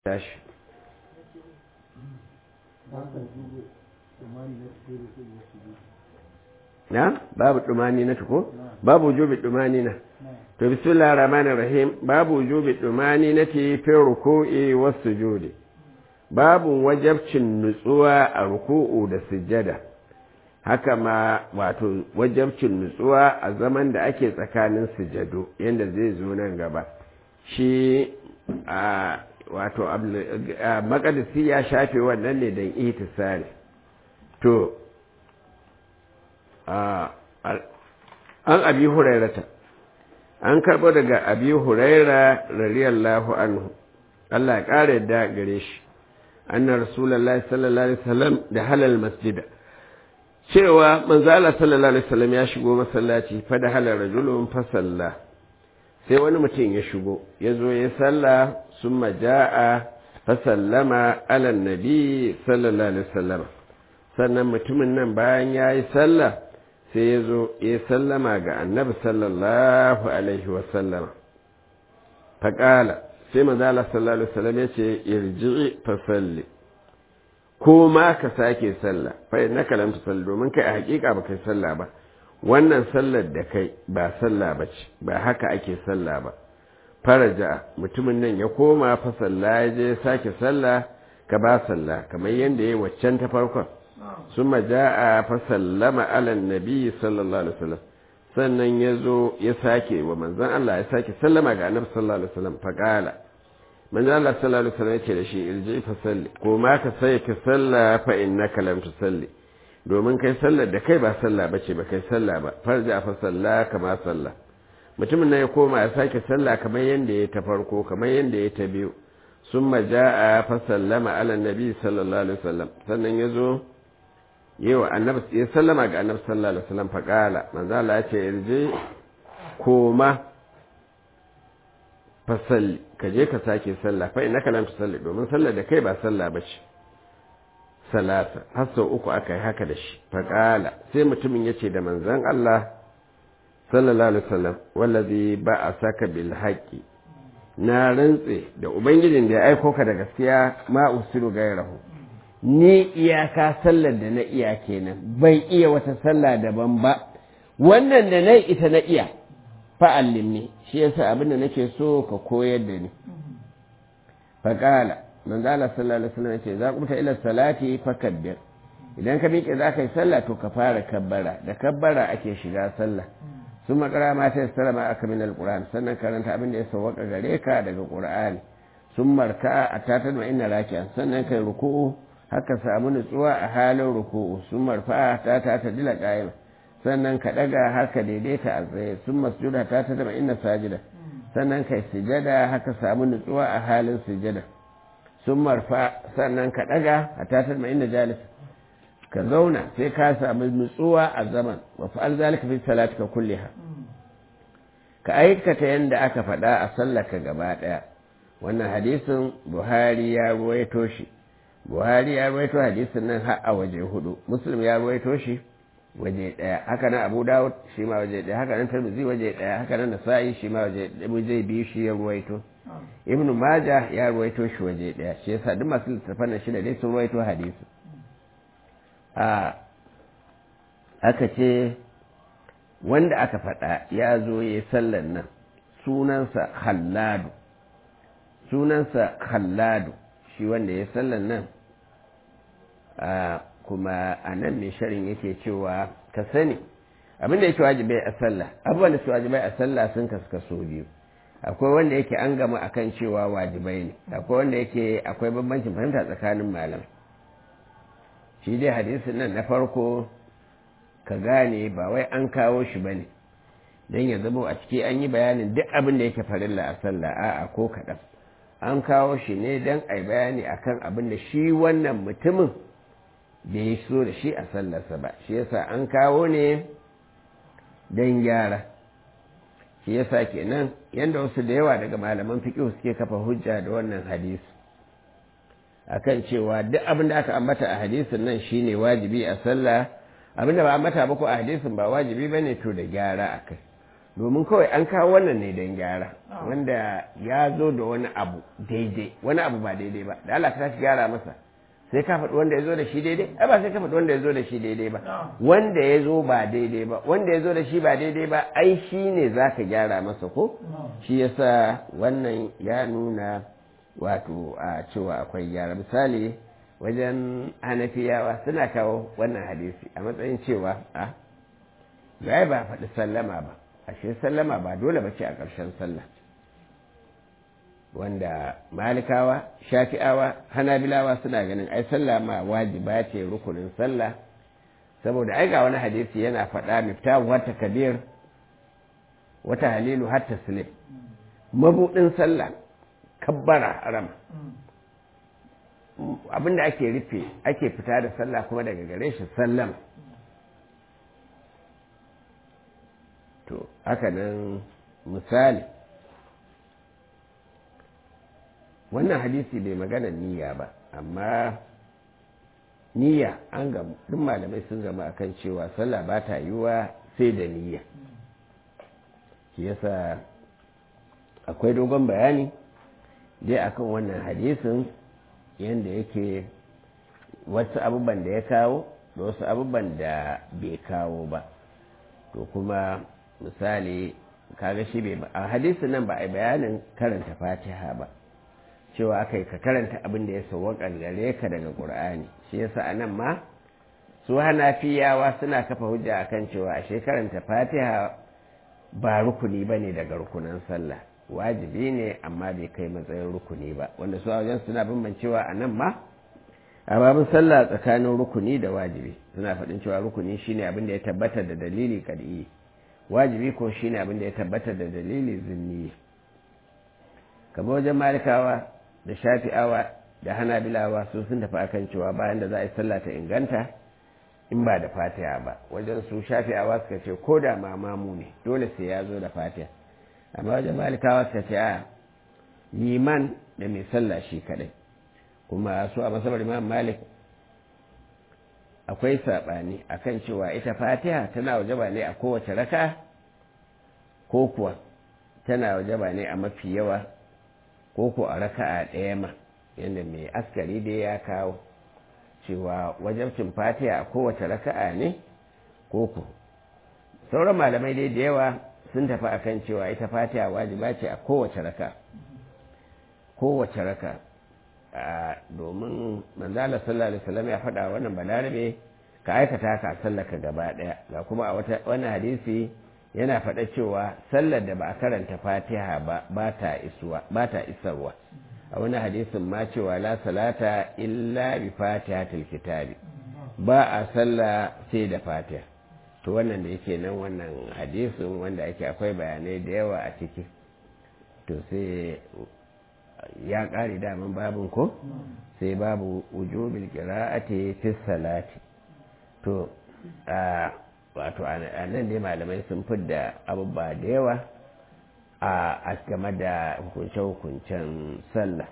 tashi na babu dumani na tuko babu wujubi dumani na to bismillahir rahmanir rahim babu wujubi dumani na ti fi ruku'i was sujudi babu wajabcin nutsuwa a ruku'u da sujjada haka ma wato wajabcin nutsuwa a zaman da ake tsakanin sujjadu yanda zai zo nan gaba shi a wato makadisi ya shafe wannan ne don itisali to an abi hurairata an karɓo daga abi huraira radiyallahu anhu Allah ya ƙara yadda gare shi anna rasulullahi sallallahu alaihi wasallam da halal masjida cewa manzo Allah sallallahu alaihi wasallam ya shigo masallaci fa da halal rajulun fa salla sai wani mutum ya shigo ya zo ya salla summa jaa fa sallama ala nabi sallallahu alaihi wasallam sannan mutumin nan bayan ya yi sallah sai ya zo ya sallama ga annabi sallallahu alaihi wasallam faƙala sai mazala sallallahu alaihi wasallam ya ce irji'i fa salli ko ma ka sake sallah fa na kalam salli domin kai a hakika ba kai sallah ba wannan sallar da kai ba sallah ba ce ba haka ake sallah ba faraja mutumin nan ya koma fa sallah ya je sake sallah ka ba sallah kamar yadda ya yi waccan ta farkon ثم جاء فسلم على النبي صلى الله عليه وسلم sannan ya zo ya sake wa manzan Allah ya sake sallama ga annabi sallallahu alaihi wasallam faqala manzan Allah sallallahu alaihi wasallam yake da shi irji fa salli ko ma ka sai ka salla fa innaka lam tusalli domin kai sallar da kai ba sallah bace ba kai sallah ba farja fa salla kama salla mutumin nan ya koma ya sake sallah kamar yanda ya ta farko kamar yanda ya ta biyu summa jaa fa sallama ala nabi sallallahu alaihi wasallam sannan ya zo yawa annabi ya sallama ga annabi sallallahu alaihi wasallam faqala manzo Allah ya ce irje koma fasalli ka je ka sake sallah fa innaka lam tusalli domin sallar da kai ba sallah bace salasa har sau uku aka yi haka da shi faqala sai mutumin yace da manzon Allah sallallahu alaihi wasallam wallazi ba'asaka bil haqqi na rantse da ubangijin da ya aiko ka da gaskiya ma usiru gairahu ni iyaka sallar da na iya kenan bai iya wata sallah daban ba wannan da na ita na iya fa'allim ne shi yasa abin da nake so ka koyar da ni faƙala manzo Allah sallallahu alaihi wasallam yace za ku ta ila salati fakabbir idan ka miƙe za ka yi sallah to ka fara kabbara da kabbara ake shiga sallah sun makara ma ta sallama aka min alquran sannan karanta abin da ya sawwaka gare ka daga qur'ani sun marka a tatar ma inna raki'an sannan kai ruku'u haka samu nutsuwa a halin ruku'u sun marfa ta ta ta dila ƙa'ima sannan ka ɗaga haka daidaita a tsaye sun masjuda ta ta zama inna sajida sannan kai sujada haka samu nutsuwa a halin sujada sun marfa sannan ka ɗaga a ta ta zama inna jalis ka zauna sai ka samu nutsuwa a zaman wa fa'al zalika fi salatika kulliha ka aikata yadda aka faɗa a sallaka gaba ɗaya wannan hadisin buhari ya ruwaito shi buhari ya ruwaito hadisin nan har a waje hudu muslim ya ruwaito shi waje daya haka nan abu dawud shi ma waje daya haka nan tirmidhi waje daya haka nan nasa'i shi ma waje waje biyu shi ya ruwaito ibn majah ya ruwaito shi waje daya shi yasa duk masu littafan nan shida dai sun ruwaito hadisi a aka ce wanda aka faɗa ya zo ya sallan nan sunansa halladu sunansa halladu shi wanda ya sallan nan kuma a nan mai sharin yake cewa ka sani abinda yake wajibai a sallah abubuwan da su wajibai a sallah sun kaskaso biyu akwai wanda yake an gama akan cewa wajibai ne akwai wanda yake akwai bambancin fahimta tsakanin malam shi dai hadisin nan na farko ka gane ba wai an kawo shi ba ne don ya zama a ciki an yi bayanin duk abin da yake farilla a sallah a'a ko kaɗan an kawo shi ne don a yi bayani akan abin da shi wannan mutumin da ya so da shi a sallarsa ba shi yasa an kawo ne don gyara shi yasa kenan yadda wasu da yawa daga malaman fiƙi suke kafa hujja da wannan hadisi akan cewa duk abin da aka ambata a hadisin nan shine wajibi a sallah abin da ba ambata ba ko a hadisin ba wajibi bane to da gyara akai domin kawai an kawo wannan ne don gyara wanda ya zo da wani abu daidai wani abu ba daidai ba da Allah ta tashi gyara masa sai ka faɗi wanda ya zo da shi daidai ai ba sai ka faɗi wanda ya zo da shi daidai ba wanda ya zo ba daidai ba wanda ya zo da shi ba daidai ba ai shi ne za ka gyara masa ko shi yasa wannan ya nuna wato a cewa akwai gyara misali wajen hanafiyawa suna kawo wannan hadisi a matsayin cewa a ga ba faɗi sallama ba ashe sallama ba dole ba ce a ƙarshen sallah wanda malikawa shafi'awa hanabilawa suna ganin ai sallah ma wajiba ce rukunin sallah saboda ai ga wani hadisi yana faɗa miftahu wata kabir wata halilu har taslim mabudin sallah kabbara haram abinda ake rufe ake fita da sallah kuma daga gare shi sallama to haka nan misali wannan hadisi bai magana niyya ba amma niyya an gamu duk malamai sun gama akan cewa sallah ba ta yiwa sai da niyya shi yasa akwai dogon bayani dai akan wannan hadisin yadda yake wasu abubuwan da ya kawo da wasu abubuwan da bai kawo ba to kuma misali kaga shi bai a hadisin nan ba a bayanin karanta fatiha ba cewa aka yi ka karanta abin da ya sauwaƙa gare ka daga ƙur'ani shi yasa a nan ma su hanafiyawa suna kafa hujja akan cewa ashe karanta fatiha ba rukuni ba ne daga rukunan sallah wajibi ne amma bai kai matsayin rukuni ba wanda su a wajen suna bambancewa a nan ma a babin sallah tsakanin rukuni da wajibi suna faɗin cewa rukuni shine abin da ya tabbatar da dalili kad'i wajibi ko shine abin da ya tabbatar da dalili zinni kamar wajen malikawa da shafi'awa da hanabilawa su sun tafi akan cewa bayan da za a yi sallah ta inganta in ba da fatiha ba wajen su shafi'awa suka ce ko da mamamu ne dole sai ya zo da fatiha amma wajen malikawa suka ce a liman da mai sallah shi kadai kuma su a masabar imam malik akwai saɓani akan cewa ita fatiha tana wajaba ne a kowace raka ko kuwa tana wajaba ne a mafi yawa ko ko a raka'a ɗaya ma yadda mai askari dai ya kawo cewa wajabcin fatiha a kowace raka'a ne ko ko sauran malamai dai da yawa sun tafi akan cewa ita fatiha wajiba ce a kowace raka kowace raka domin manzala sallallahu alaihi wasallam ya faɗa wannan balarabe ka aikata ka sallaka gaba ɗaya ga kuma a wannan hadisi yana faɗa cewa sallar da ba a karanta fatiha ba ba ta isarwa a wani hadisin ma cewa la salata illa bi fatihatil kitabi ba a sallah sai da fatiha to wannan da yake nan wannan hadisin wanda ake akwai bayanai da yawa a ciki to sai ya ƙare daman babin ko sai babu wujubil qira'ati fi salati to wato a nan dai malamai sun fidda abubuwa da yawa a game da hukunce-hukuncen sallah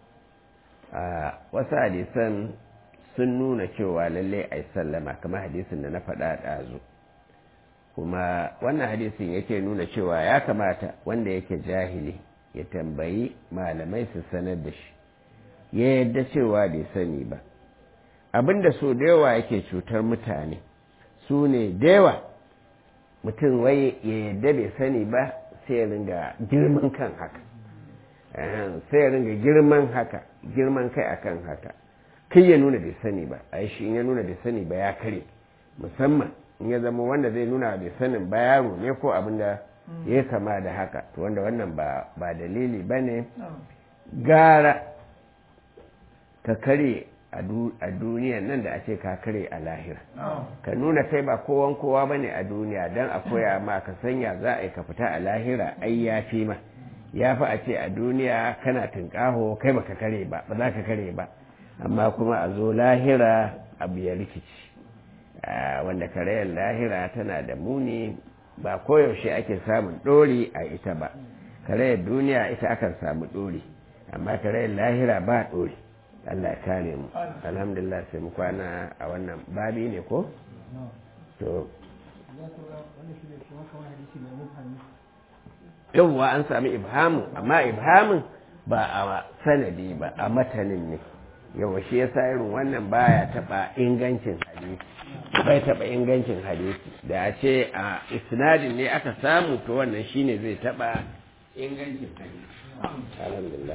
wasu hadisan sun nuna cewa lalle a yi sallama kamar hadisin da na faɗa ɗazu kuma wannan hadisin yake nuna cewa ya kamata wanda yake jahili ya tambayi malamai su sanar da shi ya yadda cewa bai sani ba abinda so da yawa yake cutar mutane su ne da yawa mutum wai ya yadda bai sani ba sai ya ringa girman kan haka sai ya ringa girman haka girman kai akan haka kai ya nuna bai sani ba a shi in ya nuna bai sani ba ya kare musamman in ya zama wanda zai nuna bai sanin ba yaro ne ko abin da ya kama da haka to wanda wannan ba dalili ba ne gara ka kare a duniyan nan da a ce ka kare a lahira ka nuna kai ba kowan kowa ba ne a duniya don a koya ma ka sanya za a yi ka fita a lahira ai ya fi ma ya fi a ce a duniya kana tunƙaho kai baka kare ba ba za ka kare ba amma kuma a zo lahira abu ya rikici wanda karayar lahira tana da muni ba koyaushe ake samun ɗori a ita ba karayar duniya ita akan samu ɗori amma karayar lahira ba ɗori Allah kare mu alhamdulillah sai mu kwana a wannan babi ne ko to yawwa an sami ibhamin amma ibhamin ba a sanadi ba a matanin ne yawa shi yasa irin wannan baya taba ingancin hadisi bai taba ingancin hadisi da a ce a isnadin ne aka samu to wannan shine zai taba ingancin hadisi alhamdulillah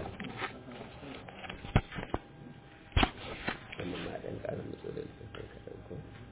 wannan ma dan karin da